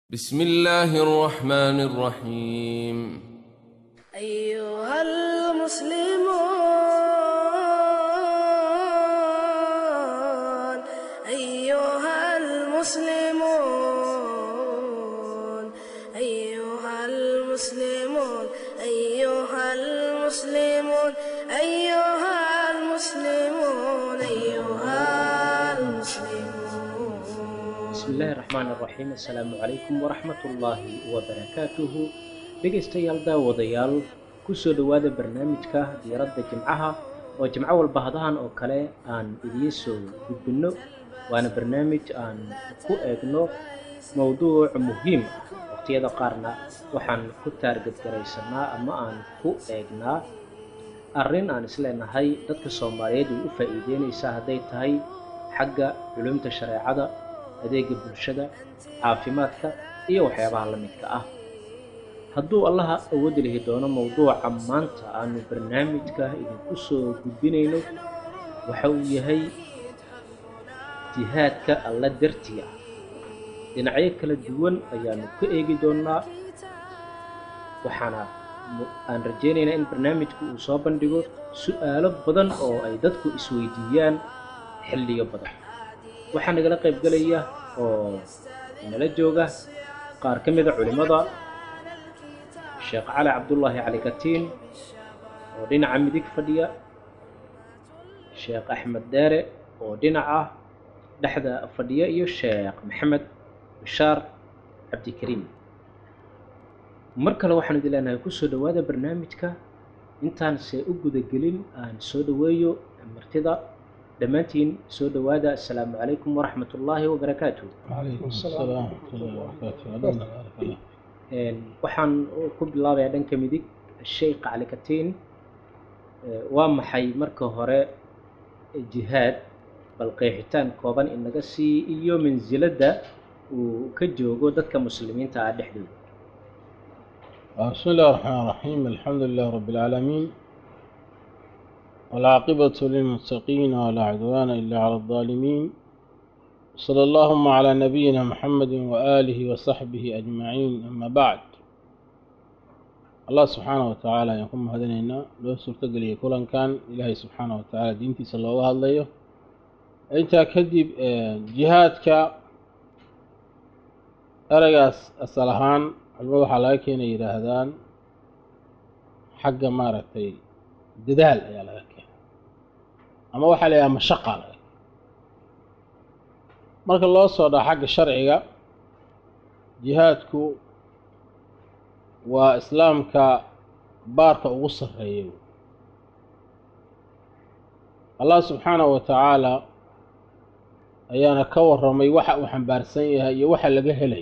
بسم الله الرحمن الرحيم أيها المسلمون أيها المسلمون أيها المسلمون أيها المسلمون أيها المسلمون أيها المسلمون bismi illaahi raxmaan raxiim assalaamu calaykum waraxmatullaahi wabarakaatuhu dhegaystayaal daawadayaal kusoo dhowaada barnaamijka diiradda jimcaha oo jimco walba hadahan oo kale aan idiin soo gudbinno waana barnaamij aan ku eegno mowduuc muhiim ah waqtiyada qaarna waxaan ku taargadgaraysanaa ama aan ku eegnaa arrin aan isleenahay dadka soomaaliyeed way u faa'iideynaysaa hadday tahay xagga culumta shareecada adeega bulshada caafimaadka iyo waxyaabaha la midka ah hadduu allaha awoodi lihi doono mowduuca maanta aanu barnaamijka idinku soo gudbinayno waxa uu yahay jihaadka alla dartii ah dhinacyo kala duwan ayaanu ka eegi doonaa waxaana mu- aan rajaynaynaa in barnaamijku uu soo bandhigo su-aalo badan oo ay dadku isweydiiyaan xilliyo badan waxaa nagala qayb gelaya oo nala jooga qaar ka mida culimmada sheekh cali cabdullaahi cali katiin oo dhinaca midig fadhiya sheekh axmed deere oo dhinaca dhexda fadhiya iyo sheekh maxamed bishaar cabdikariim mar kale waxaan idin leenahay kusoo dhowaada barnaamijka intaan se u gudagelin aan soo dhoweeyo martida dhammaantiin soo dhowaada assalaamu calaykum waraxmat ullaahi wabarakaatuh وعليكم السلام ورحمة الله وبركاته أهلا بارك الله Een, waxaan ku bilaabayaa dhanka midig sheikh cali katiin Ee, waa maxay marka hore jihaad bal qeexitaan kooban inaga sii iyo mansiladda uu ka joogo dadka muslimiinta ah dhexdooda بسم الله الرحمن الرحيم الحمد لله رب العالمين والعاقبة للمتقين ولا عدوان إلا على الظالمين صلى اللهم على نبينا محمد وآله وصحبه أجمعين أما بعد الله سبحانه وتعالى يقوم هدنينا لو سرتقلي كلان كان إلهي سبحانه وتعالى دينتي صلى الله عليه أنت كذب آه، جهادك eragaas asal ahaan culmo waxaa laga keenay yidhaahdaan xagga maaragtay dadaal ayaa laga keenay ama waxaa la yidhaha mashaqa laga keenay marka loo soo dhaco xagga sharciga jihaadku waa islaamka baarka ugu sarreeya wey. allah subxaanahu wa tacaala ayaana ka warramay waxa uu xambaarsan yahay iyo waxa laga helay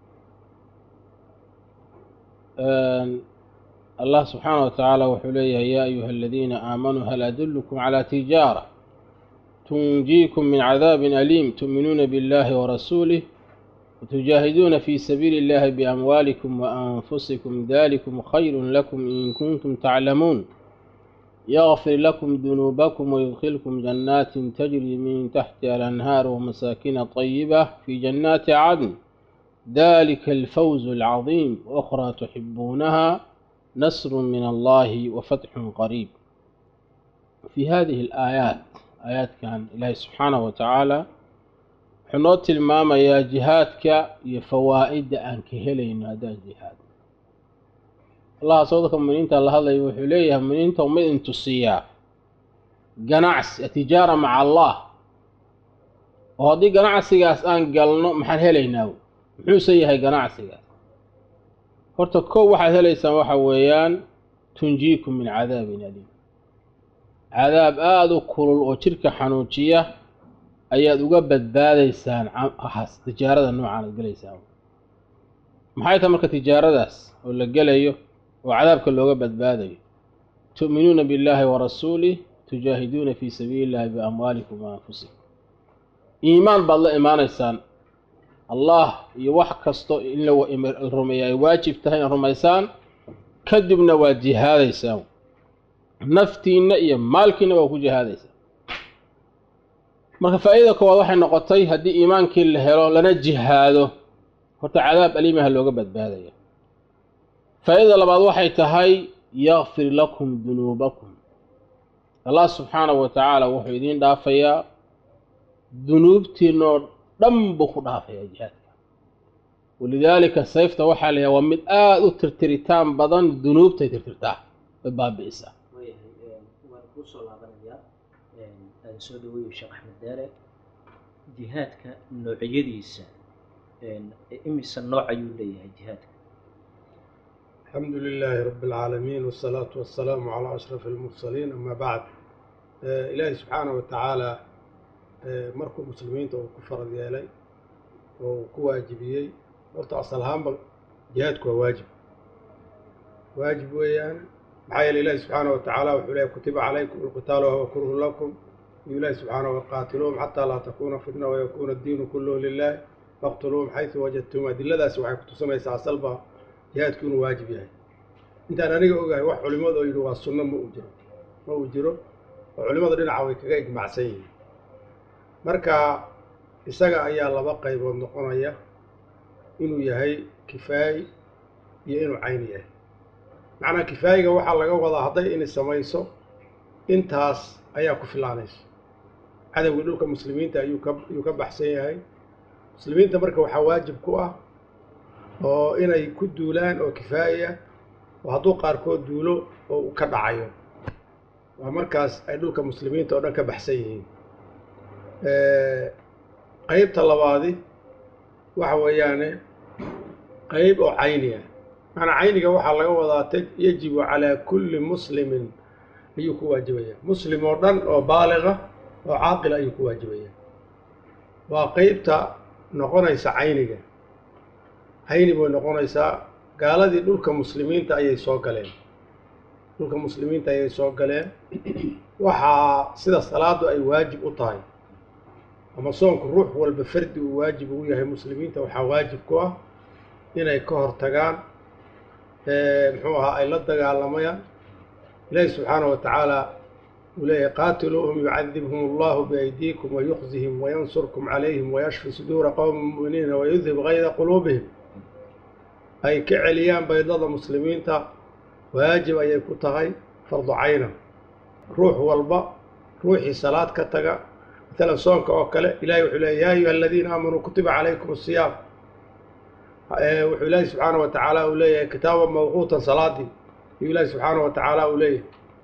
Een, allah subxaanaه wa tacaala wuxuu leeyahay yaa ayuha aladiina aamanuu hal adulkum calى tijaara tunjiikum min cadaabin aliim tu'minuuna biاllahi warasuulih وتجاهدون في سبيل الله بأموالكم وأنفسكم ذلكم خير لكم إن كنتم تعلمون يغفر لكم ذنوبكم ويدخلكم جنات تجري من تحتها الأنهار ومساكن طيبة في جنات عدن ذلك الفوز العظيم وأخرى تحبونها نصر من الله وفتح قريب في هذه الآيات آيات كان الله سبحانه وتعالى حنو تلماما يا جهادك يا فوائد أنك هلين هذا الجهاد الله صدق من انت الله هذا يوحي من انت ومن انت السياح ganacsi tijaara maca allah oo haddii ganacsigaas aan galno maxaan helaynaa wey? muxuuse yahay ganacsigaas horta kow waxaad helaysaan waxa weeyaan tunjiikum min cadaabin aliim cadaab aada u kulul oo jirka xanuujiya ayaad uga badbaadaysaan cam- waxaas tijaarada noocaan aad gelaysaan maxay tahay marka tijaaradaas oo la gelayo oo cadaabka looga badbaadayo tu'minuuna billaahi warasuulih tujaahiduuna fii sabiili illahi biamwaalikum wa anfusikum iimaan baad la imaanaysaan allah iyo wax kasto in la wa- im- rumeeya ay waajib tahay inaad rumaysaan kadibna waad jihaadaysaan naftiinna iyo maalkiinna waa ku jihaadaysaan marka faa'iida koowaad waxay noqotay haddii iimaankii la helo lana jihaado horta cadaab aliimaha looga badbaadaya faa-idada labaad waxay tahay yakfir lakum dunuubakum allah subxaanahu wa tacaala wuxuu idiin dhaafayaa dunuubtiinoo dhan buu ku dhaafayaa jihaadka walidaalika sayfta waxaa la yahay waa mid aada u tirtiritaan badan dunuubtay tirtirtaa way baabi'isaa waayahay waan kuu soo laabanayaa aan soo dhaweeyo sheekh axmed deere jihaadka noocyadiisa imise nooc ayuu leeyahay jihaadka الحمد لله رب العالمين والصلاة والسلام على أشرف المرسلين أما بعد آه، إلهي سبحانه وتعالى آه، مركو مسلمين تو كفر ديالي وكواجبيي horta asal ahaanba jihaadku waa waajib waajib weeyaan maxaa yeele ilaahi subxaana wa tacaala wuxuu leeyahy kutiba calaykum alqitaalu wahuwa kurhun lakum iyo ilaahi subxaana waqaatiluuhum xataa laa takuuna fitna wayakuuna addiinu kulluhu lilah faqtuluuhum xaysu wajadtum adiladaasi waxay kutusinaysaa asalba jihaadku inuu waajib yahay intaan aniga ogahay wax culimmadu oo yidhi waa sunno ma uu jiro ma uu jiro oo culimmadu dhinaca way kaga ijmacsan yihiin marka isaga ayaa laba qaybood noqonaya inuu yahay kifaayi iyo inuu cayni yahay macnaa kifaayiga waxaa laga wadaa hadday ini samayso intaas ayaa ku filaanayso cadowgii dhulka muslimiinta ayuu ka ayuu ka baxsan yahay muslimiinta marka waxaa waajib ku ah oo inay ku duulaan oo kifaayi ah oo hadduu qaarkood duulo oo uu ka dhacayo waa markaas ay dhulka muslimiinta oo dhan ka baxsan yihiin qeybta labaadi waxa weeyaane qeyb oo cayni ah macnaa cayniga waxaa laga wadaa t yajibu calaa kulli muslimin ayuu ku waajibaya muslim oo dhan oo baaliqa oo caaqila ayuu ku waajibaya waa qeybta noqonaysa cayniga cayni bay noqonaysaa gaaladii dhulka muslimiinta ayay soo galeen dhulka muslimiinta ayay soo galeen waxaa sida salaadu ay waajib u tahay ama soonku ruux walba fardi uu waajib ugu yahay muslimiinta waxaa waajib ku ah inay ka hor tagaan muxuu ahaa ay la dagaalamayaan ilaahi subxaanahu wa tacaala uu leeyahay qaatiluuhum yucadibhum allahu biaydiikum wayukhzihim wayansurkum calayhim wayashfi suduura qowmi mu'miniina wayudhib gayda quluubihim ay ka celiyaan baydada muslimiinta waajib ayay ku tahay fardu cayna ruux walba ruuxii salaad ka taga مثلا soonka oo kale ilahay wuxuu leeyay ya ayuha aladiina aamanuu kutiba calaykum الصiyaam wuxuu ilaahi subxaanaه wa tacaala uu leeyahay kitaaba mawquutan salaadii ayuu ilaahi subxaanaه wa tacaala uu leeyahay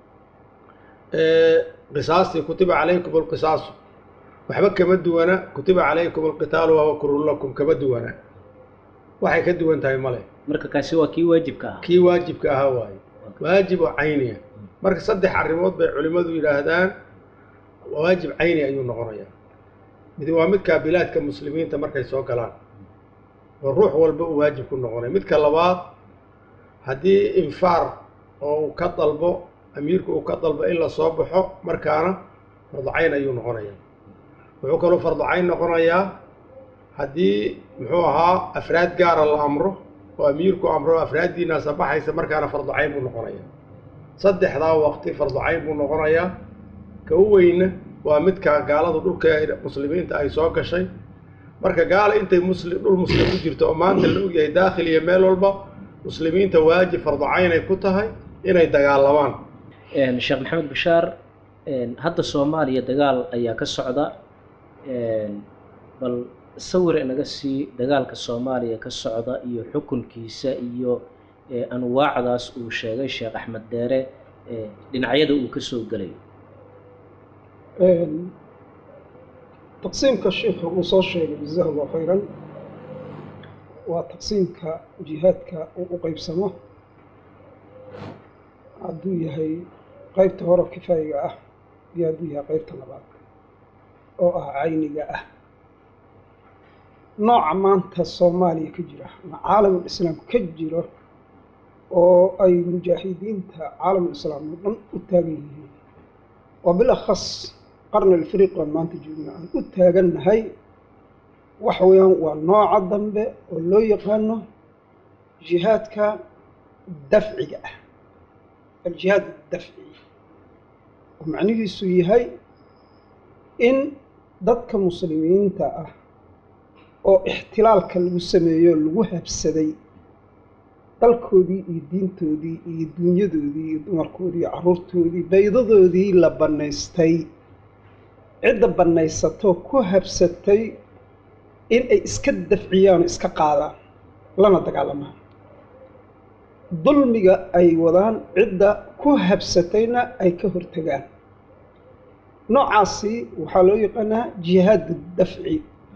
qisaastii kutiba calaykum اlqisaasu waxba kama duwana kutiba calaykum اlqitaalu wahuwa kurun lakum kama duwana waxay ka duwan tahay male marka kaasi waa kii waajibka ah kii waajibka ahaa waaye waajib oo cayniya marka saddex arrimood bay culimmadu yidhaahdaan waajib cayni ayuu noqonayaa mid waa midkaa bilaadka muslimiinta markay soo galaan oo ruux walba uu waajib ku noqonaya midka labaad haddii infaar oo uu ka dalbo amiirku uu ka dalbo in la soo baxo markaana fardu cayn ayuu noqonayaa wuxuu kaloo fardu cayn noqonayaa haddii muxuu ahaa afraad gaara la amro oo amiirku amro afraaddiinaasa baxaysa markaana fardu cayn buu noqonayaa saddexdaa waqti fardu cayn buu noqonayaa ka u weyna waa midka gaaladu dhulka muslimiinta ay soo gashay marka gaala intay muslim dhul muslim ku jirto oo maanta la ogyahay daakhil iyo meel walba muslimiinta waajib fardu caynay ku tahay inay dagaalamaan sheekh maxamed bashaar hadda soomaaliya dagaal ayaa ka socda bal sawir inaga sii dagaalka soomaaliya ka socda iyo xukunkiisa iyo anwaacdaas uu sheegay sheekh axmed deere dhinacyada uu ka soo gelayo taqsiimka sheikhu uu soo sheegay jazahu allahu khayran waa taqsiimka jihaadka uu u qeybsamo hadduu yahay qeybta hore kifaayiga ah iyo hadduu yahay qeybta labaad oo ah cayniga ah nooca maanta soomaaliya ka jira ama caalamul islaam ka jiro oo ay mujaahidiinta caalamul islaam oo dhan u taagan yihiin waa bilakhas qarni alfiriq baan maanta joogna aan u taagannahay waxa weeyaan waa nooca dambe oo loo yaqaano jihaadka dafciga ah aljihaad dafci oo macnihiisu yahay in dadka muslimiinta ah oo ixtilaalka lagu sameeyo lagu habsaday dalkoodii iyo diintoodii iyo dunyadoodii iyo dumarkoodii iyo carruurtoodii baydadoodii la bannaystay cidda bannaysatoo ku habsatay in ay iska dafciyaan oo iska qaadaan lana dagaalamaan dulmiga ay wadaan cidda ku habsatayna ay ka hortagaan noocaasi waxaa loo yaqaanaa jihaadu dafci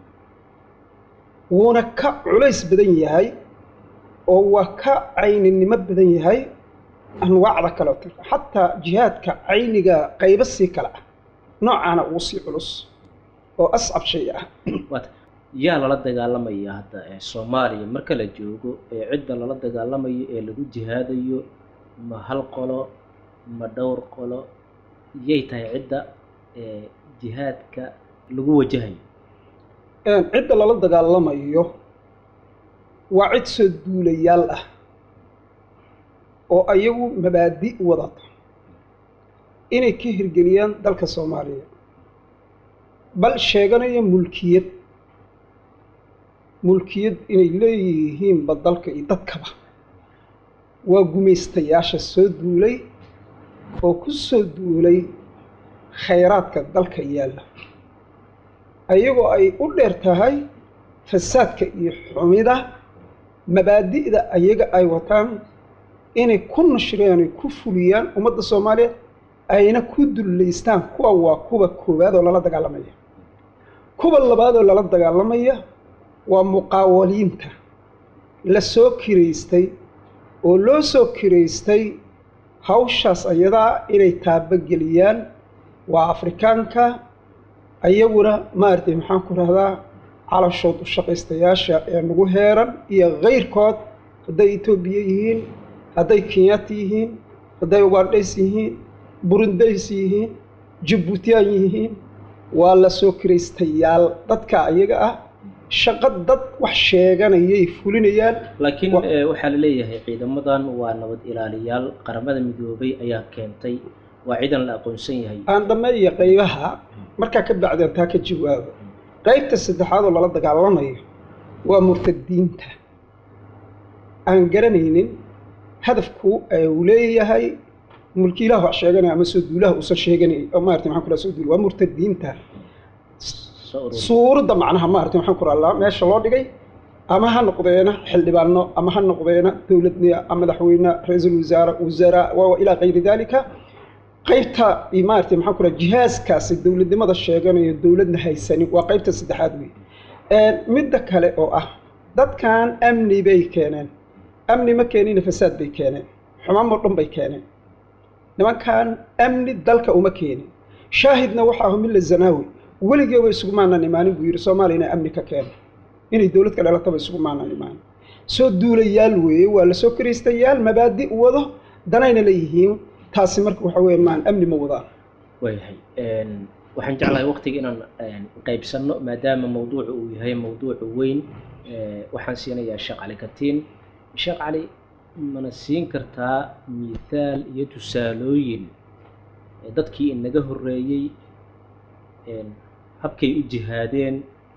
wuuna ka culays badan yahay oo waa ka cayninimo badan yahay anwaacda kaleoto xataa jihaadka cayniga qaybo sii kale ah noocaana ugu sii culus oo ascab shay ah waata yaa lala dagaalamaya hadda ee soomaaliya marka la joogo ee cidda lala dagaalamayo ee lagu jihaadayo ma hal qolo ma dhowr qolo yay tahay cidda ee jihaadka lagu wajahayo cidda lala dagaalamayo waa cid soo duulayaal ah oo ayagu mabaadi wadata inay ka hirgeliyaan dalka soomaaliya bal sheeganaya mulkiyad mulkiyad inay leeyihiinba dalka iyo dadkaba waa gumaystayaasha soo duulay oo ku soo duulay khayraadka dalka yaalla ayagoo ay u dheer tahay fasaadka iyo xumida mabaadi'da ayaga ay wataan inay ku nashriyaan ay ku fuliyaan ummadda soomaaliya ayna ku dullaystaan kuwa waa kuwa koowaad oo lala dagaalamaya kuwa labaad oo lala dagaalamaya waa muqaawaliinta la soo kiraystay oo loo soo kiraystay hawshaas ayadaa inay taabageliyaan waa afrikaanka ayaguna maaragtay maxaan ku rahdaa calashood u shaqaystayaasha ee nagu heeran iyo kayrkood hadday etoobiya yihiin hadday kenyaati yihiin hadday ugandhays yihiin burundays yihiin jabuutiyaan yihiin waa la soo kiraystayaal dadka ayaga ah shaqo dad wax sheeganayay fulinayaan laakiin eh, waxaa la leeyahay ciidamadan waa nabad ilaaliyaal qaramada midoobay ayaa keentay waa ciidan la aqoonsan yahay aan dhammeeya qaybaha markaa ka bacdeen taa ka jawaabo qaybta saddexaad oo lala dagaalamayo waa murtadiinta aan garanaynin hadafku uu leeyahay mulkiilaha wax sheeganaya ama soo duulaha uusan sheeganayn oo maarata maxaan ku raha soo duul waa murtadiinta soo urur suuradda macnaha maarata maxaan ku raha meesha loo dhigay ama ha noqdeena xildhibaano ama ha noqdeena dowladniya ama madaxweyne ra-iisul wasaare wasaara waa ilaa kayri dalika qaybta iyo maarata maxaan ku raha jihaaskaasi dowladnimada sheeganayo dowladna haysanin waa qaybta saddexaad wey midda kale oo ah dadkan amni bay keeneen amni ma keenina fasaad bay keeneen xumaan oo dhan bay keeneen nimankan amni dalka uma keenin shaahidna waxaa ahu milla zanaawi weligeeba isugumaanan imaanin buu yidhi soomaaliya inay amni ka keeno inay dowlad ka dhalataba isugumaanan imaanin soo duulayaal weeye waa la soo kiraystayaal mabaadi u wado danayna leeyihiin taasi marka waxa weeye maan amni ma wadaan waayahay waxaan jeclahay waqtiga inaan qaybsanno maadaama mawduucu uu yahay mawduucu weyn eh, waxaan siinayaa sheekh cali katiin sheekh cali mana siin kartaa mithaal iyo tusaalooyin eh, dadkii inaga horreeyey een, habkay u jihaadeen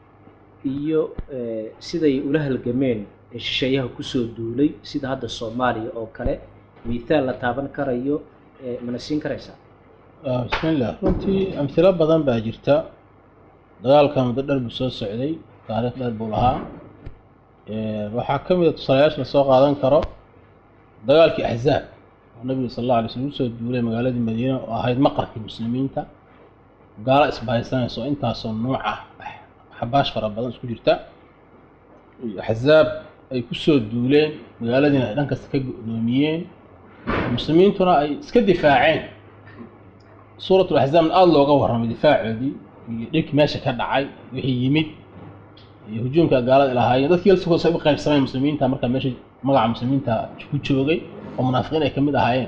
iyo eh, siday ula halgameen ee shisheeyaha kusoo duulay sida hadda soomaaliya oo kale mithaal la taaban karayo eh, mana siin karaysaa Ah, bismillaah runtii amhilo badan baa jirta dagaalka muddo dheer buu soo socday taariikh dheer buu lahaa Eh, waxaa ka mid a tusaalayaasha la soo qaadan karo dagaalkii axzaab oo nabiga sal alla alay slm usoo duulay magaaladii madiina oo ahayd maqarkii muslimiinta gaalo isbahaysanaysa oo intaasoo nuuc ah xabaash fara badan isku jirta iyo axzaab ay kusoo duuleen magaaladiina ay dhan kasta ka go-doomiyeen muslimiintuna ay iska difaaceen suuratul axzaabna aada looga warramay difaacoodii iyo dhibkii meesha ka dhacay wixii yimid iyo hujuumka gaalada ay lahaayeen dadkii laftigooda ay u qaybsameen muslimiinta markaa meesha magaca muslimiinta ku joogay oo munaafiqiin ay ka mid ahaayeen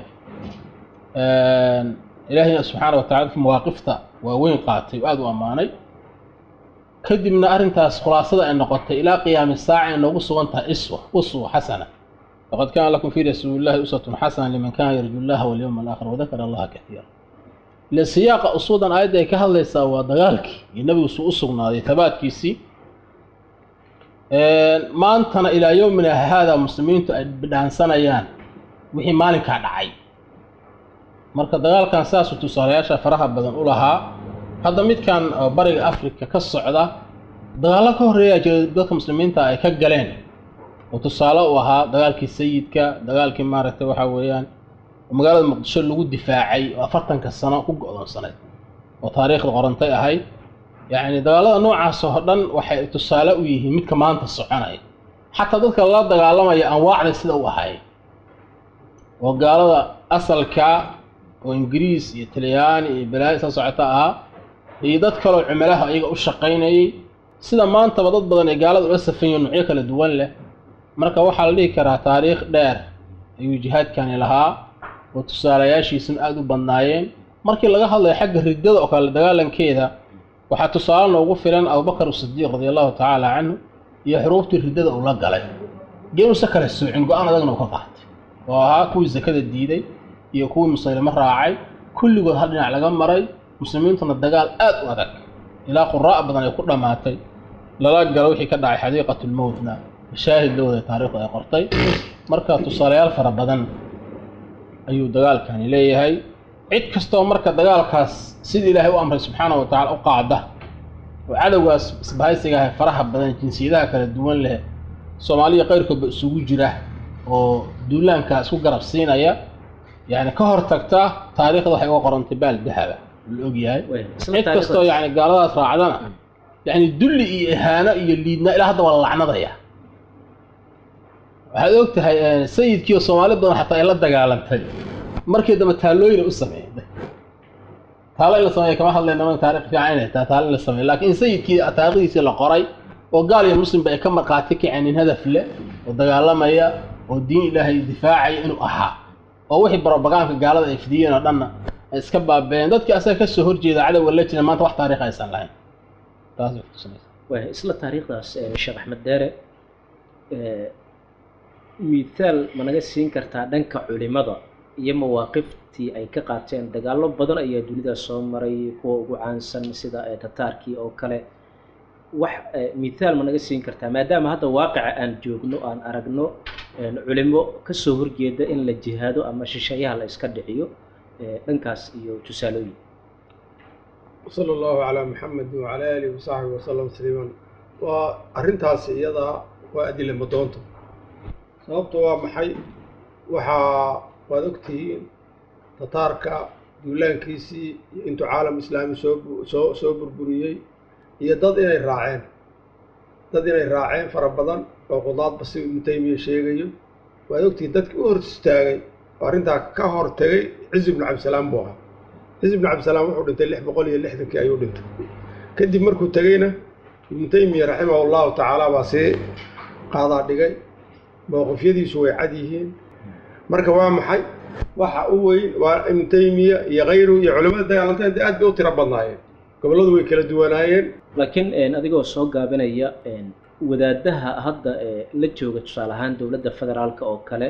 ilaahayna subxaana watacala dadkii mawaaqifta waaweyn qaatay oo aada u ammaanay kadibna arrintaas khulaasada ay noqotay ilaa qiyaami saaca ay noogu sugan tahay iswa uswa xasana laqad kaana lakum fii rasuulillahi uswatun xasana liman kana yarju llaha walyawma alaakhir wadakara allaha kaiira ile siyaaqa usuudan aayadda ay ka hadlaysaa waa dagaalkii iyo nabigu suu u sugnaaday tabaadkiisii maantana ilaa yowmina haada muslimiintu ay bidhaansanayaan wixii maalinkaa dhacay marka dagaalkan saasuu tusaalayaasha faraha badan u lahaa hadda midkan oo bariga africa ka socda dagaallo ka horreeyaa jira dadka muslimiinta ay ka galeen oo tusaale u ahaa dagaalkii sayidka dagaalkii maaragtay waxaa weeyaan magaalada muqdisho lagu difaacay oo afartanka sano ku go-doonsanayd oo taariikhda qorantay ahayd yacni dagaalada noocaas oo dhan waxay tusaale u yihiin midka maanta soconaya xataa dadka lala dagaalamaya anwaacda sida u ahay oo gaalada asalka oo ingiriis iyo talyaani iyo balaayo soo socota ahaa iyo dad kaloo cumalaha iyaga u shaqaynayay sida maantaba dad badan ee gaalada ula safanyihin nuucyo kala duwan leh marka waxaa la dhihi karaa taariikh dheer ayuu jihaadkani lahaa oo tusaalayaashiisuna aada u badnaayeen markii laga hadlayo xagga riddada oo kale dagaalankeeda waxaa tusaale noogu filan abubakar sidiiq radi allahu tacaala canhu iyo xuruuftii riddada uu la galay geemusa kala soocin go-aan adagna uu ka qaatay oo ahaa kuwii sakada diiday iyo kuwii musaylimo raacay kulligood hal dhinac laga maray muslimiintuna dagaal aad u adag ilaa quraa' badan ay ku dhammaatay lala galo wixii ka dhacay xadiiqatulmowtna mashaahid lowda taariikhdu ay qortay marka tusaalayaal fara badan ayuu dagaalkani leeyahay cid kastoo marka dagaalkaas sidii ilaahay u amray subxaana wa tacala u qaada oo cadowgaas isbahaysiga ah faraha badan jinsiyadaha kala duwan leh soomaaliya qayrkoodba isugu jira oo duulaankaa isku garab siinaya yani ka hor tagta taariikhda waxay uga qorantay baal dahaba la ogyahay cid kastoo yani gaaladaas raacdana yani dulli iyo ihaano iyo liidnaa ilaa hadda waa la lacnadaya waxaad og tahay sayidkii oo soomaali badan xataa ay la dagaalantay markii dambe taallooyina u sameeyay taalo in la sameeya kama hadlayna man taarikh fiican inay tahay taalo in la sameeya laakiin in sayidkii taariikhdiisii la qoray oo gaal iyo muslimba ay ka marqaati kaceen nin hadaf leh oo dagaalamaya oo diin ilaahay difaacaya inuu ahaa oo wixii barobagaanka gaalada ay fidiyeen oo dhanna ay iska baabeen dadkii asaga kasoo horjeeda cadowga la jira maanta wax taariikh aysan lahayn taas way kutusinaysaa waay isla taariikhdaas sheekh axmed deere mithaal ma naga siin kartaa dhanka culimada iyo mawaaqiftii ay ka qaateen dagaallo badan ayaa dunida soo maray kuwa ugu caansan sida tataarkii oo kale wax mithaal ma naga siin kartaa maadaama hadda waaqica aan joogno aan aragno culimo kasoo horjeeda in la jihaado ama shisheeyaha la iska dhiciyo dhankaas iyo tusaalooyin sala allahu calaa maxamedin wacalaa aalihi wasaxbihi wasalam tasliiman waa arrintaasi iyadaa waa adila madoonta sababtu waa maxay waxaa waad ogtihiin tataarka duulaankiisii iyo intuu caalam islaami soo soo soo burburiyey iyo dad inay raaceen dad inay raaceen fara badan oo qudaadba si ibnu taymiya sheegayo waad ogtihiin dadkii u hor istaagay oo arrintaa ka hor tegay cizi ibnu cabdisalaam buu ahaa cizi ibnu cabdisalaam wuxuu dhintay lix boqol iyo lixdankii ayuu dhintay kadib markuu tegeyna ibnu taymiya raximah allahu tacaala baa sii qaadaa dhigay mowqifyadiisu way cad yihiin marka waa maxay waxa u weyn waa ibnu taymiya iyo kayruhu iyo culamada dagaalanteen de aad bay u tiro badnaayeen gobolladu way kala duwanaayeen laakiin adigoo soo gaabinaya wadaadaha hadda la jooga tusaale ahaan dowladda federaalka oo kale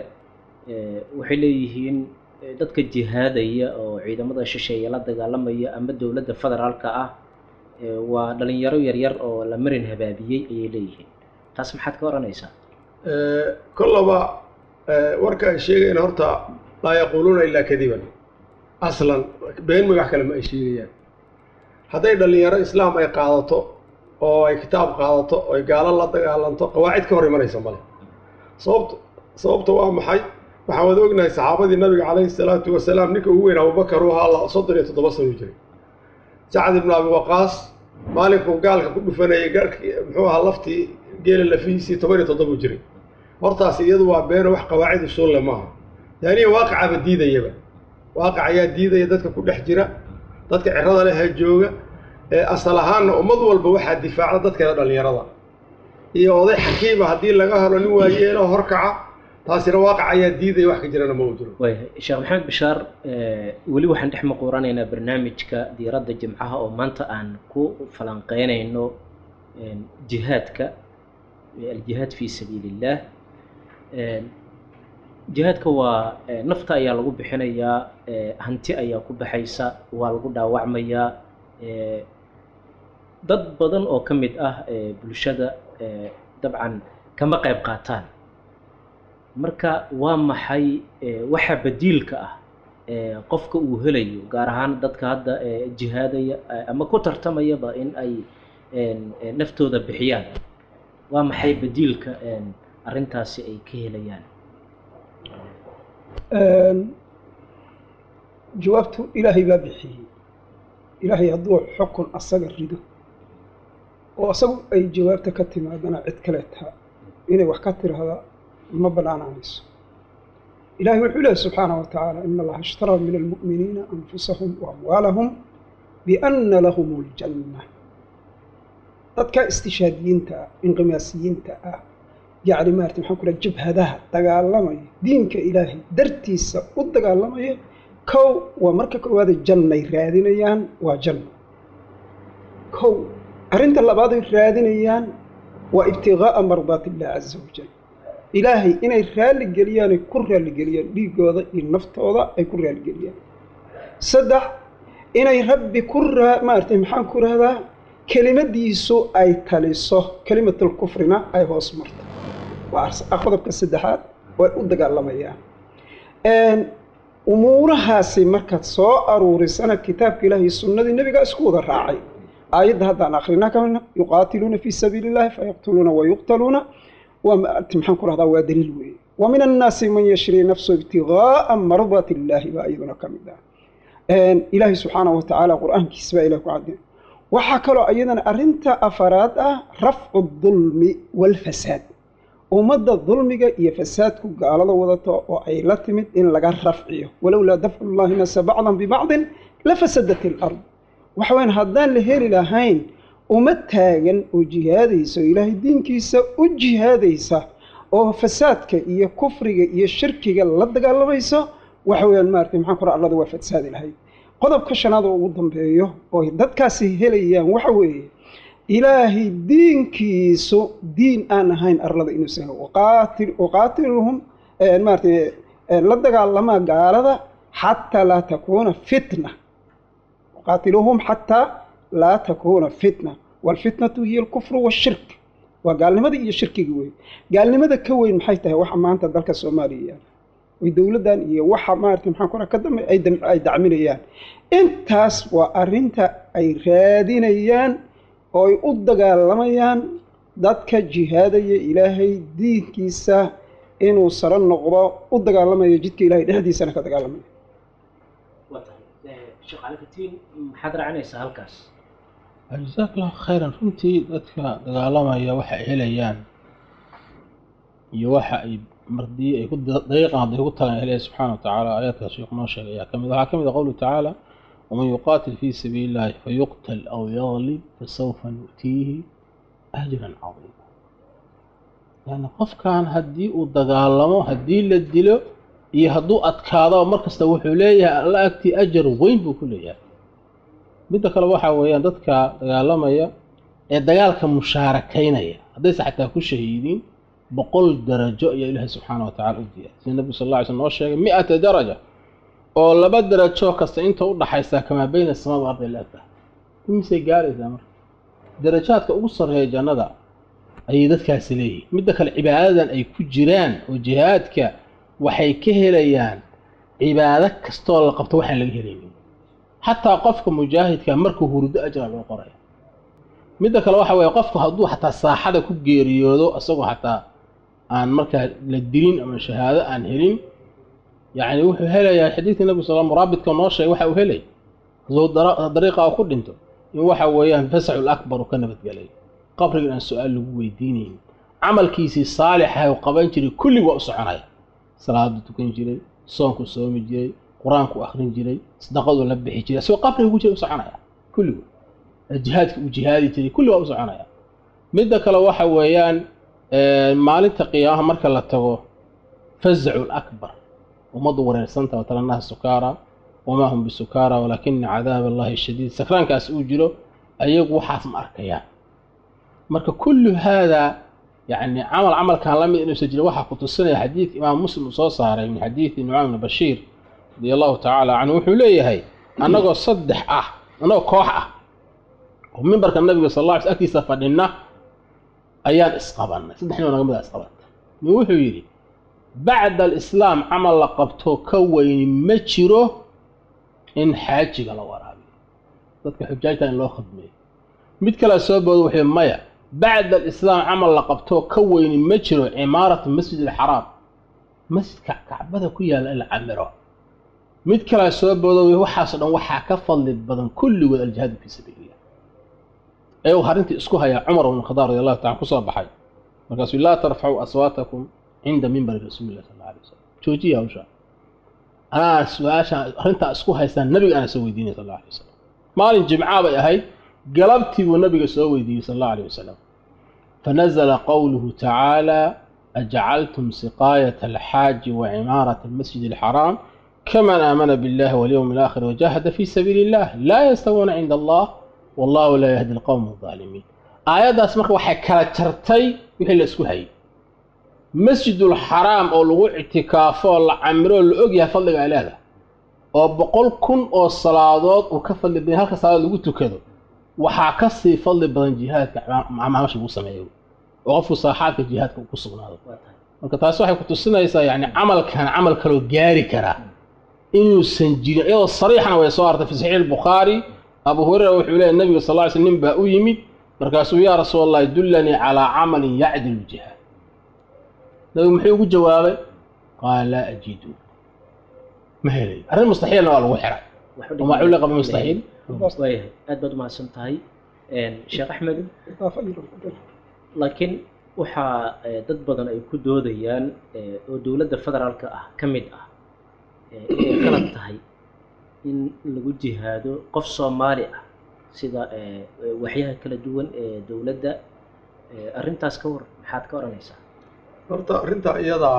waxay leeyihiin dadka jihaadaya oo ciidamada shisheeye la dagaalamaya ama dowladda federaalka ah waa dhalinyaro yaryar oo la marin habaabiyey ayay leeyihiin taas maxaad ka odhanaysaa kollaba warka ay sheegayaan horta laa yaquuluuna ilaa kadiban aslan been magax kale ma ay sheegayaan hadday dhallinyaro islaam ay qaadato oo ay kitaab qaadato oo ay gaalo la dagaalanto qawaacid ka hor imanaysa male sababta sababta waa maxay waxaan wada ognahay saxaabadii nabiga calayhi salaatu wasalaam ninka ugu weyn abubakar u ahaa soddon iyo toddoba sano jiray sacad ibnu abi waqaas maalinkuu gaalka ku dhufanayay garhkii muxuu ahaa laftii geela lafihiisii toban iyo toddoba jiray hortaas iyadu waa beeno wax qawaacid usuulle maaha taaniya waaqicaba diidayaba waaqic ayaa diidaya dadka ku dhex jira dadka cirada leh ee jooga ee asal ahaanna ummad walba waxaa difaacda dadkeeda dhallinyarada iyo oday xakiima haddii laga helo nin waayeelo horkaca taasina waaqic ayaa diidaya wax ka jirana ma uu jiro waayahay sheekh maxamed bishaar weli waxaan dhex maquuranaynaa barnaamijka diiradda jimcaha oo maanta aan ku falanqeynayno jihaadka aljihaad fi sabiili illah jihaadka waa nafta ayaa lagu bixinayaa hanti ayaa ku baxaysa waa lagu dhaawacmayaa dad badan oo ka mid ah bulshada dabcan kama qayb qaataan marka waa maxay eh, waxa badiilka ah ee qofka uu helayo gaar ahaan dadka hadda eh, jihaadaya eh, ama ku tartamayaba in ay een, eh, naftooda bixiyaan waa maxay badiilka een, arrintaasi ay ka helayaan jawaabtu ilaahay baa bixiyey ilaahay hadduu xukun asaga rido oo asagu ay jawaabta ka timaadana cid kaleeta inay wax ka tiraahda ma banaanaanayso ilahay wuxuu leehay subxaanaه wa tacaala in allaha ishtaraa min almu'miniina anfusahum wa amwaalahum biana lahum اljanna dadka istishaadiyiinta ah inqimaasiyiinta ah yacni maarata maxaan ku dhaha jabhadaha dagaalamaya diinka ilaahay dartiisa u dagaalamaya kow waa marka koowaada jannay raadinayaan waa janno kow arrinta labaaday raadinayaan waa ibtiqaa'a mardaati illah caza wajal ilaahay inay raalli geliyaan ay ku raalligeliyaan dhiigooda iyo naftooda ay ku raalligeliyaan saddex inay rabbi ku raa maaragtay maxaan ku rahdaa kelimadiisu ay taliso kelimatul kufrina ay hoos marto waa qodobka saddexaad way u dagaalamayaan umuurahaasi markaad soo aruurisana kitaabka ilaah iyo sunnadii nebigaa isku wada raacay aayadda haddaan akrinaa kamidna yuqaatiluuna fii sabiili illahi fayaqtuluuna wayuqtaluuna waa maxaan ku rahdaa waa daliil weeye wa min annaasi man yashri nafsu ibtigaaa mardaati illaahi baa iyaduna ka mid ah ilaahay subxaanahu watacaala qur-aankiisa baa ilah ku cadday waxaa kaloo iyadana arrinta afaraad ah rafcu dulmi walfasaad ummadda dulmiga iyo fasaadku gaalada wadato oo ay la timid in laga rafciyo walowlaa dafcu llahi nasa bacdan bibacdin la fasadat ilard waxa weyaan haddaan la heli lahayn uma taagan oo jihaadaysa oo ilaahay diinkiisa u jihaadaysa oo fasaadka iyo kufriga iyo shirkiga la dagaalamayso waxa weyaan maarata maxaan kora allada waa fasaadi lahayd qodobka shanaad oo ugu dambeeyo oo dadkaasi helayaan waxa weeye ilaahay diinkiisu diin aan ahayn arlada inuusan uqaatiluhum maarata la dagaalamaa gaalada xataa laa takuuna fitna uqaatiluhum xataa laa takuuna fitna waalfitnatu hiya alkufru washirk waa gaalnimadii iyo shirkiga weyn gaalnimada ka weyn maxay tahay waxa maanta dalka soomaaliya yaala oy dowladdan iyo waxa maarata maxaan ku ka dambe ay dacminayaan intaas waa arrinta ay raadinayaan oo ay u dagaalamayaan dadka jihaadaya ilaahay diinkiisa inuu saro noqdo u dagaalamayo jidka ilahay dhexdiisana ka dagaalamayo waa tahay sheekh calikatiin maxaad raacinaysaa halkaas jazaak allahu khayran runtii dadka dagaalamaya waxa ay helayaan iyo waxa ay mardii ay ku dariiqan hadday ku tagaan ilaahi subxaana wa tacaala aayaadkaas sheekhu noo sheegay ayaa ka mid waxaa ka mid ah qowluhu tacaala waman yuqaatil fii sabiili illahi fayuqtal aw yaglib fasawfa nu'tiihi ajran cadiima yani qofkan haddii uu dagaalamo haddii la dilo iyo hadduu adkaado mar kasta wuxuu leeyahay alla agtii ajar weyn buu ku leeyahay midda kale waxaa weeyaan dadka dagaalamaya ee dagaalka mushaarakaynaya haddayse xataa ku shahiidiin boqol darajo ayaa ilaahay subxaana wa tacala u diyaay sida nabigu sal alla ly slm noo sheegay mi-ata daraja oo laba darajo kasta inta u dhaxaysa kamaa bayna samada wa ardi laagta imisay gaaraysaa marka darajaadka ugu sarreeya jannada ayay dadkaasi leeyihiin midda kale cibaadadan ay ku jiraan oo jihaadka waxay ka helayaan cibaado kastoo la qabto waxaan laga helaynin xataa qofka mujaahidka markuu hurdo ajra loo qoraya midda kale waxa weeye qofku hadduu xataa saaxada ku geeriyoodo isagoo xataa aan markaa la dilin ama shahaado aan helin yacni wuxuu helayaa xadiidka nabi sal muraabidka noo sheegay waxa uu helay hadduu dariiqa ku dhinto in waxa weeyaan fasaxul akbar uu ka nabadgelay qabrigan aan su-aal lagu weydiinayn camalkiisii saalixah uu qaban jiray kulli waa u soconaya salaadu tukan jiray soonku soomi jiray qur-aanku akrin jiray sadaqadu la bixi jiray isagoo qabriga ku jira u soconaya kulligu jihaadka uu jihaadi jiray kulli waa u soconaya midda kale waxa weeyaan maalinta qiyaamaha marka la tago fazacu lakbar ummaddu wareersanta watalanaha sukaara wamaa hum bisukaara walaakina cadaab allahi shadiid sakraankaas uu jiro ayagu waxaas ma arkayaan marka kullu haadaa yani camal camalkan la mid inuusan jirin waxaa ku tusinaya xadiidka imaam muslim uu soo saaray min xadiidi nucaym bni bashiir radi allahu tacaala canhu wuxuu leeyahay annagoo saddex ah annagoo koox ah oo mimbarka nabiga sal alla ly sl agtiisa fadhina ayaan isqabannay saddex nin oo naga mid a isqabanta nin wuxuu yidhi bacda alislaam camal la qabto ka weyni ma jiro in xaajiga la waraabiyo dadka xujaajta in loo khidmeeyo mid kale soo booda wuxuu yidhi maya bacda alislaam camal la qabto ka weyni ma jiro cimaaratu masjid alxaraam masjidka kacbada ku yaalla in la camiro mid kalea soo boodo waxaasoo dhan waxaa ka fadli badan kulligood aljihaadu fii sabiilillah ee uu arrintii isku hayaa cumar bn khadaab radi allahu taala kusoo baxay markaasuu laa tarfacuu aswaatakum cinda mimbari rasuuli llah sal alla alay wasalam joojiya hawsha anaa su-aasha arrintaa isku haystaan nabiga ana soo weydiinaya sal alla alay wasalam maalin jimcaa bay ahayd galabtii buu nabiga soo weydiiyey sal allahu alayh wasalam fanazla qowluhu tacaala ajcaltum siqaayat alxaaji wacimaarata almasjid alxaraam kaman aamana biاllahi walyowmi alaakhir wajahada fi sabiili illah laa yastawuuna cinda allah wallahu laa yahdi alqowma alظaalimiin aayaddaas marka waxay kala jartay wixii la isku hayay masjidulxaraam oo lagu ictikaafo oo la camiro oo la ogyahay fadliga ay leedahay oo boqol kun oo salaadood uu ka fadli badan halka salaadood lagu tukado waxaa ka sii fadli badan jihaadka macamasha lagu sameeyo oo qofku saaxaadka jihaadka uu ku sugnaado marka taasi waxay ku tusinaysaa yani camalkan camal kaloo gaari karaa inuusan jirin iyadoo sariixana way soo artay fi saxiix albukhaari abu hureyra wuxuu leeyahy nabiga sal ly sl nin baa u yimid markaasuu yaa rasuul allahi dullanii calaa camalin yacdilu jihaad nabigu muxuu ugu jawaabay qaala laa ajidu ma helayo arrin mustaxiilna waa lagu xiray wamaa culliqa bimustaxiil waayahay aad baad umahadsan tahay sheekh axmed laakiin waxaa dad badan ay ku doodayaan oo dowladda federaalka ah ka mid ah inay qalad tahay in lagu jihaado qof soomaali ah sida waxyaha kala duwan ee dowladda arrintaas ka war maxaad ka odhanaysaa horta arrinta iyadaa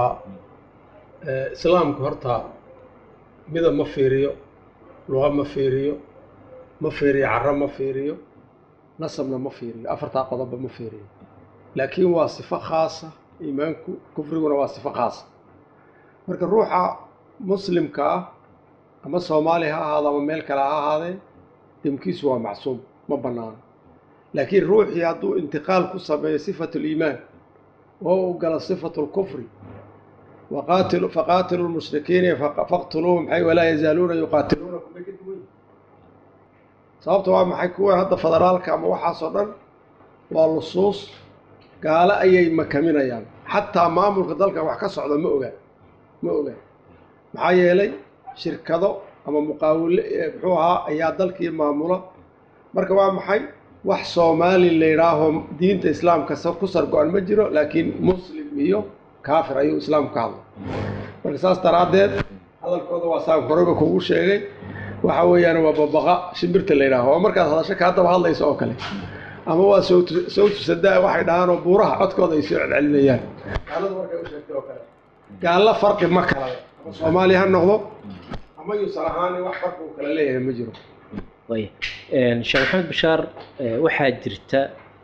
islaamku horta midab ma fiiriyo luqa ma fiiriyo ma fiiriyo caro ma fiiriyo nasabna ma fiiriyo afartaa qodobba ma fiiriyo laakiin waa sifo khaasa iimaanku kufriguna waa sifo khaasa marka ruuxa muslimka ah ama soomaali ha ahaado ama meel kale ha ahaadee demkiisu waa macsuum ma bannaano laakiin ruuxii hadduu intiqaal ku sameeyo sifatu liimaan oo u galo sifatu lkufri waqaatilu faqaatilu lmushrikiina faqtuluuhum maxay walaa yazaaluuna yuqaatiluunakum bay ka duwan yihin sababta waa maxay kuwan hadda federaalka ama waxaasoo dhan waa lusuus gaalo ayay makaminayaan xataa maamulka dalka wax ka socda ma ogaan ma ogaan maxaa yeelay shirkado ama muqaawile muxuu ahaa ayaa dalkii maamula marka waa maxay wax soomaali la yidhaaho diinta islaamka ku sargo-an ma jiro laakiin muslim iyo kaafir ayuu islaamku ka hadlay marka saas daraaddeed hadalkooda waa saan horeyba kugu sheegay waxa weeyaan waa babaqa shimbirta la yidhaaho oo markaad hadasho ka haddaba hadlayso oo kale ama waa sawtu sawtu sadaa waxay dhahaan oo buuraha codkooda ay soo celcelinayaan gaalada markay u sheegtay oo kale gaallo farqi ma kala leh ama soomaali ha noqdo ama yuusan ahaani wax farqi uu kala leeyahay ma jiro waaya sheekh maxamed bashaar waxaa jirta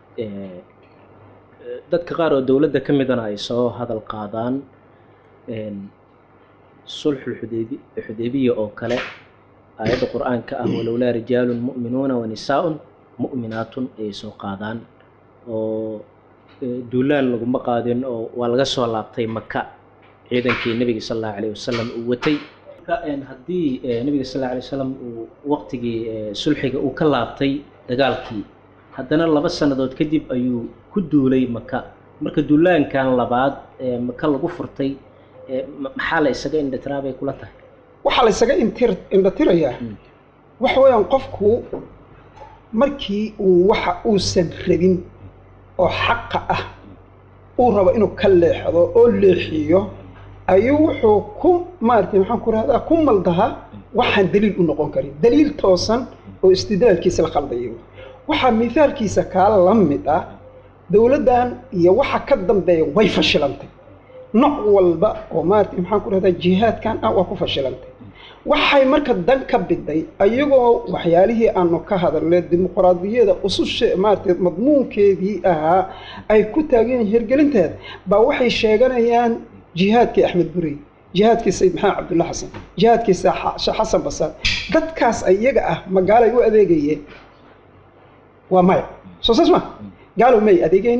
dadka qaar oo dowladda ka midana ay soo hadal qaadaan sulxul xudeybi xudeybiya oo kale aayadda qur-aanka ah walowlaa rijaalun mu'minuuna wa nisaa-un mu'minaatun ayay soo qaadaan oo duulaan laguma qaadin oo waa laga soo laabtay maka ciidankii nebiga sal allahu alayh wasalam uu watay haddii nebiga sal alla alay wasalam uu waqtigii sulxiga uu ka laabtay dagaalkii haddana laba sannadood kadib ayuu ku duulay maka marka duulaankan labaad ee maka lagu furtay maxaa la isaga indhatiraa bay kula tahay waxaa la ysaga intir indhatirayaa waxa weeyaan qofku markii uu waxa uusan rabin oo xaqa ah uu rabo inuu ka leexdo oo leexiyo ayuu wuxuu ku maaragtay maxaan ku rahdaa ku maldahaa waxaan daliil u noqon karin daliil toosan oo istidlaalkiisa la khaldayo waxaa mithaalkiisa kaala la mid ah dowladdan iyo waxa ka dambeeya way fashilantay nooc walba oo maaragtay maxaan ku rahdaa jihaadkan ah waa ku fashilantay waxay marka dan ka biday ayagoo waxyaalihii aanu ka hadalnay dimuqraadiyada ususha maaragtay madmuunkeedii ahaa ay ku taagan yihiin hirgelinteeda baa waxay sheeganayaan jihaadkii axmed burey jihaadkii sayid maxamed cabdulla xasan jihaadkii sheekh xasan basaan dadkaas iyaga ah ma gaalay u adeegayeen waa maya soo saas ma gaalow may adeegaynin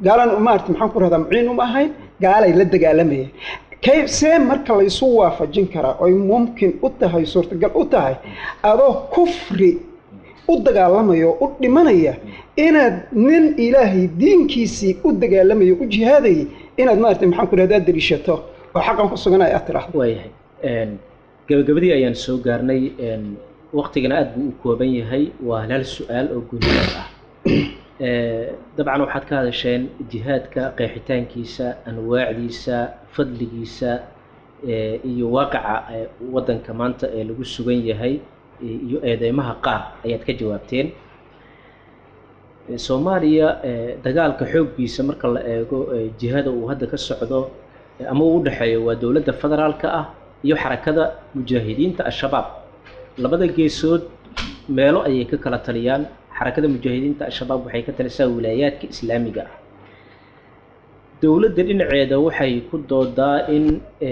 gaalan maarata maxaan ku rahdaa muciin uma ahayn gaalay la dagaalamayeen kay see marka laysu waafajin karaa oy mumkin u tahay suurtagal u tahay adoo kufri u dagaalamaya oo u dhimanaya inaad nin ilaahay diinkiisii u dagaalamaya u jihaadayay inaad maarata maxaan ku rahdaa dariishato oo xaqan ku sugan ay aad tiraahdo waayahay gabagabadii ayaan soo gaarnay waktigana aada buu u kooban yahay waa hal su-aal oo guuliyaad ah dabcan waxaad ka hadasheen jihaadka qeexitaankiisa anwaacdiisa fadligiisa iyo waaqaca waddanka maanta ee lagu sugan yahay iyo eedeymaha qaar ayaad ka jawaabteen soomaaliya dagaalka xooggiisa marka la eego jihada uu hadda ka socdo ama uu u dhexeeyo waa dowladda federaalka ah iyo xarakada mujaahidiinta al-shabaab labada geesood meelo ayay ka kala taliyaan xarakada mujaahidiinta al-shabaab waxay ka talisaa wilaayaadka islaamiga ah dowladda dhinaceeda waxay ku doodaa in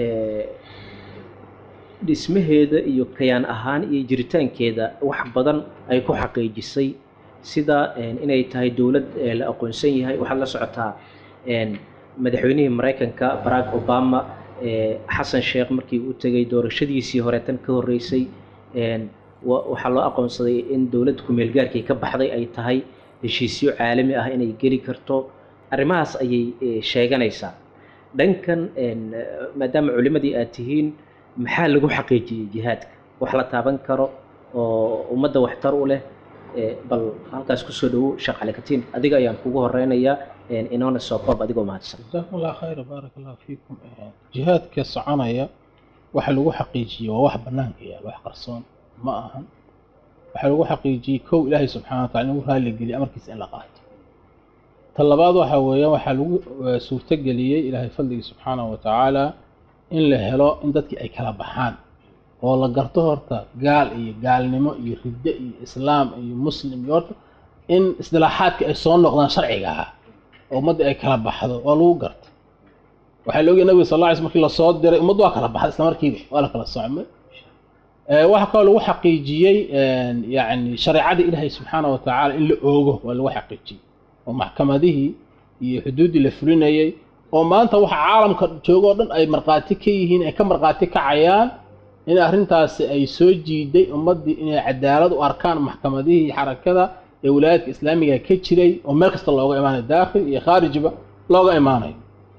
dhismaheeda iyo kayaan ahaan iyo jiritaankeeda wax badan ay ku xaqiijisay sida inay tahay dowlad la aqoonsan yahay waxaad la socotaa madaxweynihii maraykanka barack obama xasan sheekh markii uu tegay doorashadiisii hore tan ka horreysay waxaa loo aqoonsaday in dowladda ku-meelgaarkii ka baxday ay tahay heshiisyo caalami ah inay geli karto arrimahaas ayay sheeganaysaa dhankan maadaama culimadii aad tihiin maxaa lagu xaqiijiyey jihaadka wax la taaban karo oo ummadda waxtar u leh bal halkaas kusoo dhawo sheekh calikatiin adiga ayaan kugu horeynayaa inoona soo koob adigoo mahadsan jazakum allah khayra baaraka allah fiikum jihaadka soconaya waxa lagu xaqiijiyey waa wax banaanka yaal wax qarsoon ma ahan waxaa lagu xaqiijiyey kow ilaahay subxana wa tacala in lagu raaligeliya amarkiisa in la qaato ta labaad waxa weeyaan waxaa lagu suurtogeliyey ilaahay fadligii subxaanahu wa tacaala in la helo in dadkii ay kala baxaan oo la garto horta gaal iyo gaalnimo iyo riddo iyo islaam iyo muslim iyo horta in isdilaaxaadka ay soo noqdaan sharciga ahaa oo ummadda ay kala baxdo waa lagu garta waxaa la ogyahay nabiga sal alla ly sl markii lasoo diray ummaddu waa kala baxday isla markiiba waa la kala socmay waxaa kaloo lagu xaqiijiyey yani shareecadii ilaahay subxaana wa tacaala in la oogo waa lagu xaqiijiyey oo maxkamadihii iyo xuduuddii la fulinayay oo maanta waxa caalamka joogo o dhan ay markhaati ka yihiin ay ka markhaati kacayaan in arrintaasi ay soo jiiday ummaddii inay cadaalad u arkaan maxkamadihii xarakada ee wilaayadka islaamiga ka jiray oo meel kasta looga imaanayo daakhil iyo khaarijba looga imaanayo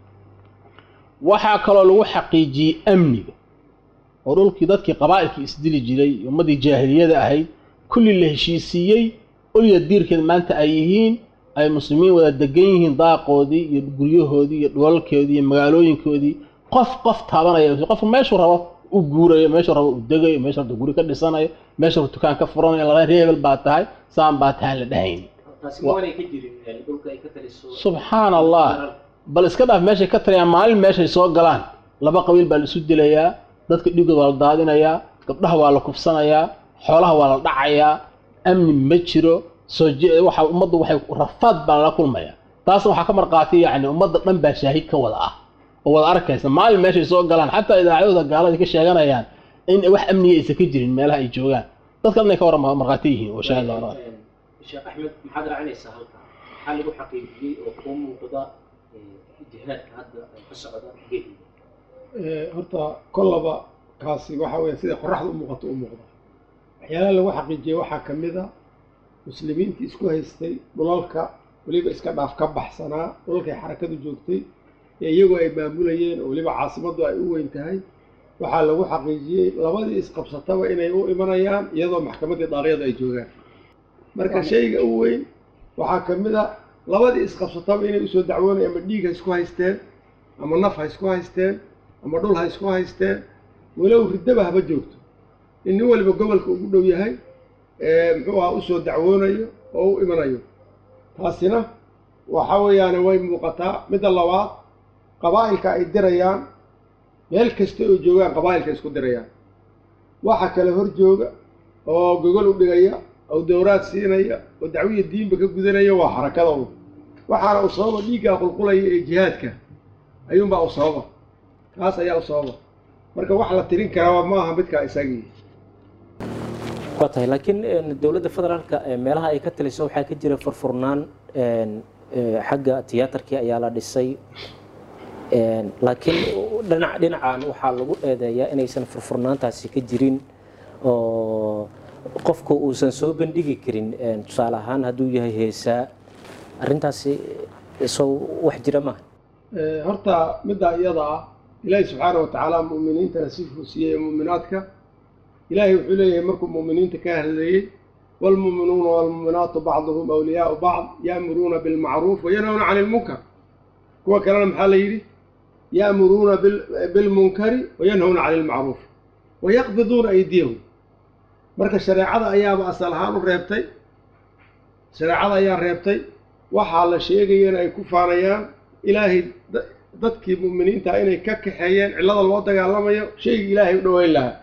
waxaa kaloo lagu xaqiijiyey amniga oo dhulkii dadkii qabaa'ilkii isdili jiray ummaddii jaahiliyada ahayd kulli la heshiisiiyey olya diirkeed maanta ay yihiin ay muslimiin wada degan yihiin daaqoodii iyo guryahoodii iyo dhulalkoodii iyo magaalooyinkoodii qof qof taabanaya qofku meeshuu rabo u guurayo meeshuu rabo u degayo meeshuu rabto guri ka dhisanayo meeshuu rabo dukaan ka furanayo laba reebel baa tahay saan baa tahay la dhahayn subxaana allah bal iska dhaaf meeshay ka taliyaan maalin meeshay soo galaan laba qabiil baa la isu dilayaa dadka dhigood waa la daadinayaa gabdhaha waa la kufsanayaa xoolaha waa la dhacayaa amni ma jiro soo waxa ummaddu waxay rafaad baa lala kulmaya taasna waxaa ka marqaatay yacni ummadda dhan baa shaahid ka wada ah oo wada arkaysa maalin meeshay soo galaan xataa idaacadooda gaalada ka sheeganayaan in wax amniga aysan ka jirin meelaha ay joogaan dadka dhan ay ka warama markhaati yihiin oo shaahid la odhan sheekh axmed maxaad raacinaysaa halka maxaa lagu xaqiijiyey oo kuu muuqda jihaadka hadda ka socda geediga horta kollaba kaasi waxa weya sida qoraxda u muuqato u muuqda waxyaalaha lagu xaqiijiyey waxaa ka mid a muslimiintii isku haystay dhulalka weliba iska dhaaf ka baxsanaa dhulalkay xarakadu joogtay ee iyagoo ay maamulayeen oo weliba caasimaddu ay u weyn tahay waxaa lagu xaqiijiyey labadii isqabsataba inay u imanayaan iyadoo maxkamaddii daariyadu ay joogaan marka shayga u weyn waxaa ka mid a labadii isqabsataba inay usoo dacwoonaya ama dhiig ha isku haysteen ama naf ha isku haysteen ama dhul ha isku haysteen walow riddaba haba joogto in nin waliba gobolka ugu dhow yahay muxuu ahaa usoo dacwoonayo oo u imanayo taasina waxa weeyaane way muuqataa midda labaad qabaa'ilka ay dirayaan meel kasta oo joogaan qabaa'ilka isku dirayaan waxa kale hor jooga oo gogol u dhigaya oo dowraad siinaya oo dacwiya diinba ka gudanaya waa xarakada un waxaana u sababa dhiiggaa qulqulaya ee jihaadka ayuunbaa u sababa taas ayaa u sababa marka wax la tirin karaa ma aha midkaa isagii waa tahay laakiin dowladda federaalka meelaha ay ka taliso waxaa ka jira furfurnaan eh, xagga tiyaatarkii ayaa la dhisay Een, laakiin dhinac dhinacan waxaa lagu eedeeyaa inaysan furfurnaantaasi ka jirin oo qofku uusan soo bandhigi karin een, tusaale ahaan hadduu yahay heesaa arrintaasi sow wax jira maaha Eh, horta middaa iyada ah ilaahi subxaana wa tacaala mu'miniintana sifuu siiyey mu'minaadka ilaahay wuxuu leeyahay markuu mu'miniinta ka hadleeyey waalmu'minuuna waalmu'minaatu bacduhum awliyaau bacd ya'muruuna bilmacruuf wayanhawna cani ilmunkar kuwa kalena maxaa la yidhi ya'muruuna bil- bilmunkari wayanhawna cani ilmacruuf wayaqbiduuna aydiyahum marka shareecada ayaaba asal ahaan u reebtay shareecada ayaa reebtay waxaa la sheegayana ay ku faanayaan ilaahay da- dadkii mu'miniinta inay ka kaxeeyeen cillada loo dagaalamayo shaygii ilaahay u dhoweyn lahaa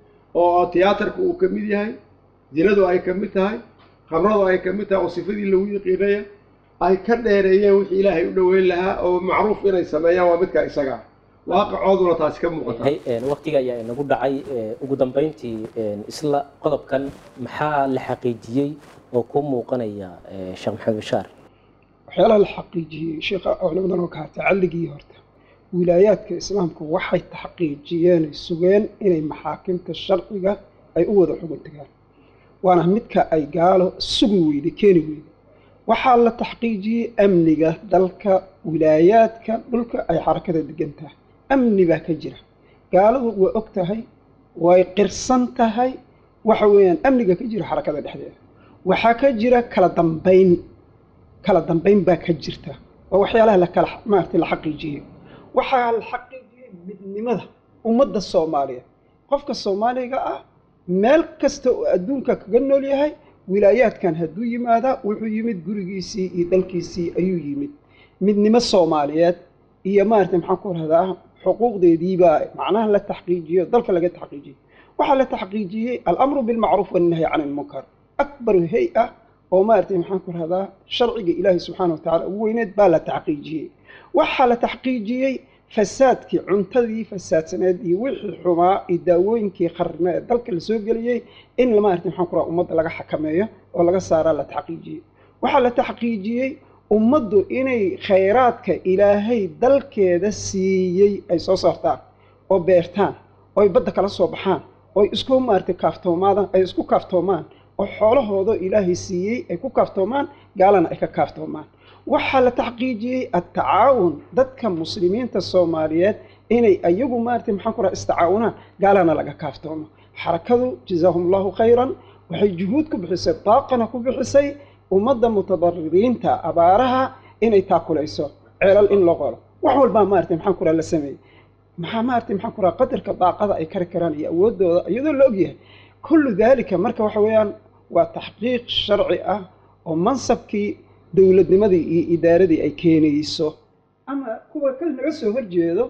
oo tiyaatarku uu ka mid yahay zinadu ay ka mid tahay khamradu ay ka mid tahay oo sifadii lagu yiqiinaya ay ka dheereeyeen wixii ilaahay u dhoweyn lahaa oo macruuf inay sameeyaan waa midka isaga ah waaqacooduna taasi ka muuqata Hay- een, waqtiga ayaa inagu dhacay ee, ugu dambeyntii een, isla qodobkan maxaa la xaqiijiyey oo ku muuqanaya ee, sheekh maxamed bashaar waxyaalaha la xaqiijiyey sheekha culimadan oo kaha tacalligii horta wilaayaadka islaamka waxay taxqiijiyeen ay sugeen inay maxaakimta sharciga ay u wada xugun tagaan waana midka ay gaalo sugi weyday keeni weyday waxaa la taxqiijiyey amniga dalka wilaayaadka dhulka ay xarakada degan tahay amni baa ka jira gaaladu waa og tahay way qirsan tahay waxa weeyaan amniga ka jira xarakada dhexdeeda waxaa ka jira kala dambayn kala dambayn baa ka jirta waa waxyaalaha la kala maaragtay la xaqiijiyey waxaa la xaqiijiyey midnimada ummadda soomaaliya qofka soomaaliga ah meel kasta oo adduunka kaga nool yahay wilaayaadkan hadduu yimaada wuxuu yimid gurigiisii iyo dalkiisii ayuu yimid midnimo soomaaliyeed iyo maaragtay maxaan ku rahdaa xuquuqdeediibaa macnaha la taxqiijiyo dalka laga taxqiijiyey waxaa la taxqiijiyey alamru bilmacruuf wannahyi can ilmunkar akbaru hay-a oo maaragtay maxaan ku rahdaa sharciga ilaahi subxaana wa tacala ugu weyneed baa la taxqiijiyey waxaa la taxqiijiyey fasaadkii cuntadii fasaadsaneed iyo wixii xumaa iyo daawooyinkii qarne ee dalka la soo geliyey in maaragtay maxaan ku rahaa ummadda laga xakameeyo oo laga saaraa la taxqiijiyey waxaa la taxqiijiyey ummaddu inay khayraadka ilaahay dalkeeda siiyey ay soo saartaan oo beertaan oo ay badda kala soo baxaan oo ay isku maaragtay kaaftoomaadaan ay isku kaaftoomaan oo xoolahooda ilaahay siiyey ay ku kaaftoomaan gaalana ay ka kaaftoomaan waxaa la taxqiijiyey attacaawun dadka muslimiinta soomaaliyeed inay ayagu maaragtay maxaan ku raha istacaawunaan gaalana laga kaaftoomo xarakadu jazaahum allahu khayran waxay juhuud ku bixisay daaqana ku bixisay ummadda mutadaririinta abaaraha inay taakulayso ceelal in loo qolo wax walbaa maaragtay maxaan ku raha la sameeyey maxaa maaragtay maxaan ku raha qadarka daaqada ay kari karaan iyo awooddooda iyadoo la ogyahay kullu daalika marka waxa weeyaan waa taxqiiq sharci ah oo mansabkii dowladnimadii iyo idaaradii ay keenayso ama kuwa ka naga soo horjeedo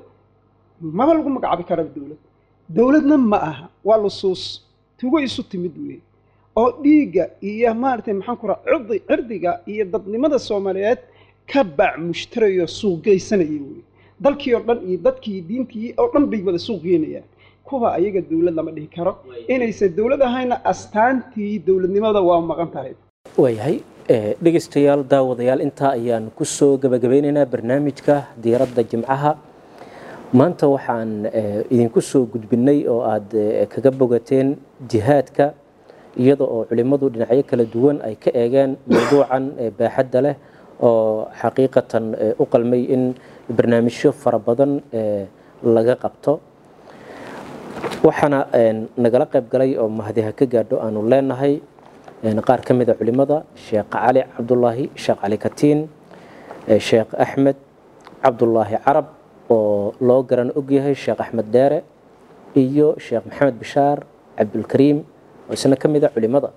maba lagu magacaabi kara dowlad dowladna ma aha waa lusuus tugo isu timid weeye oo dhiigga iyo maaragtay maxaan ku raha cirdi cirdiga iyo dadnimada soomaaliyeed ka baac mushtarayo suuq geysanaya weeye dalkii oo dhan iyo dadkii diintii oo dhan bay wada suuq geenayaan kuwa ayaga dowlad lama dhihi karo inaysan dowlad ahayna astaantii dowladnimada waa maqan tahay waayahay eh, dhegeystayaal daawadayaal intaa ayaan kusoo gabagabeynaynaa barnaamijka diiradda jimcaha maanta waxaan eh, idinku soo gudbinay oo aad eh, kaga bogateen jihaadka iyada oo culimmadu dhinacyo kala duwan ay ka eegeen mawduucan eh, baaxadda leh oo xaqiiqatan eh, u qalmay in barnaamijyo fara badan eh, laga qabto waxaana een, nagala qayb galay oo mahadiha ka gaadho aanu leenahay een, qaar ka mid a culimmada sheekh cali cabdulaahi sheekh cali katiin eh, sheekh axmed cabdulaahi carab oo loo garan ogyahay sheekh axmed dheere iyo sheekh maxamed bishaar cabdulkariim oo isna ka mid a culimmada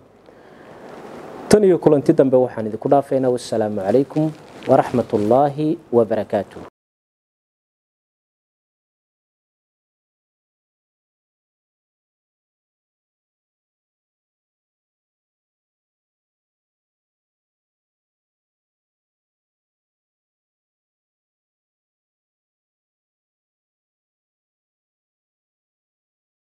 tan iyo kulanti dambe waxaan idinku dhaafaynaa wassalaamu calaykum waraxmat ullaahi wabarakaatuh